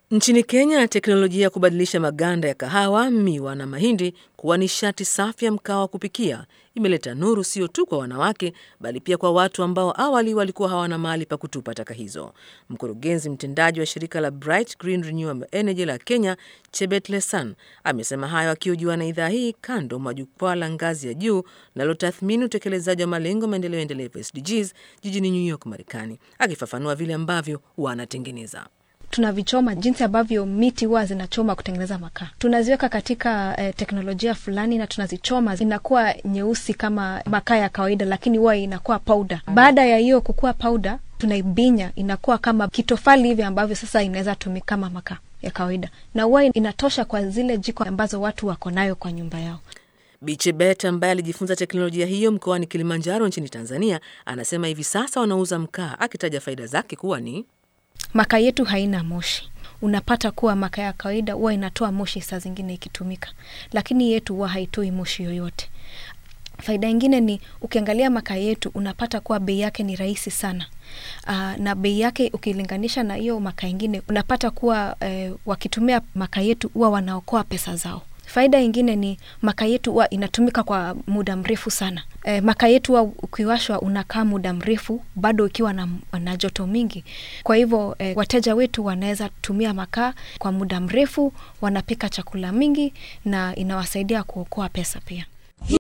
Nchini Kenya, teknolojia ya kubadilisha maganda ya kahawa, miwa na mahindi kuwa nishati safi ya mkaa wa kupikia imeleta nuru sio tu kwa wanawake bali pia kwa watu ambao awali walikuwa hawana mahali pa kutupa taka hizo. Mkurugenzi mtendaji wa shirika la Bright Green Renewable Energy la Kenya, Chebet Lesan, amesema hayo akihojiwa na idhaa hii kando mwa jukwaa la ngazi ya juu linalotathmini utekelezaji wa malengo maendeleo endelevu SDGs jijini New York, Marekani, akifafanua vile ambavyo wanatengeneza tunavichoma jinsi ambavyo miti huwa zinachoma kutengeneza makaa. Tunaziweka katika eh, teknolojia fulani na tunazichoma, inakuwa nyeusi kama makaa ya kawaida, lakini huwa inakuwa powder. Baada ya hiyo kukua powder, tunaibinya inakuwa kama kitofali hivi ambavyo sasa inaweza tumika kama makaa ya kawaida, na huwa inatosha kwa zile jiko ambazo watu wako nayo kwa nyumba yao. Bichebet ambaye alijifunza teknolojia hiyo mkoani Kilimanjaro nchini Tanzania anasema hivi sasa wanauza mkaa, akitaja faida zake kuwa ni makaa yetu haina moshi. Unapata kuwa makaa ya kawaida huwa inatoa moshi saa zingine ikitumika, lakini yetu huwa haitoi moshi yoyote. Faida ingine ni ukiangalia makaa yetu unapata kuwa bei yake ni rahisi sana. Aa, na bei yake ukilinganisha na hiyo makaa ingine unapata kuwa eh, wakitumia makaa yetu huwa wanaokoa pesa zao. Faida ingine ni makaa yetu huwa inatumika kwa muda mrefu sana. E, makaa yetu huwa ukiwashwa unakaa muda mrefu bado ukiwa na, na joto mingi. Kwa hivyo e, wateja wetu wanaweza tumia makaa kwa muda mrefu, wanapika chakula mingi na inawasaidia kuokoa pesa pia.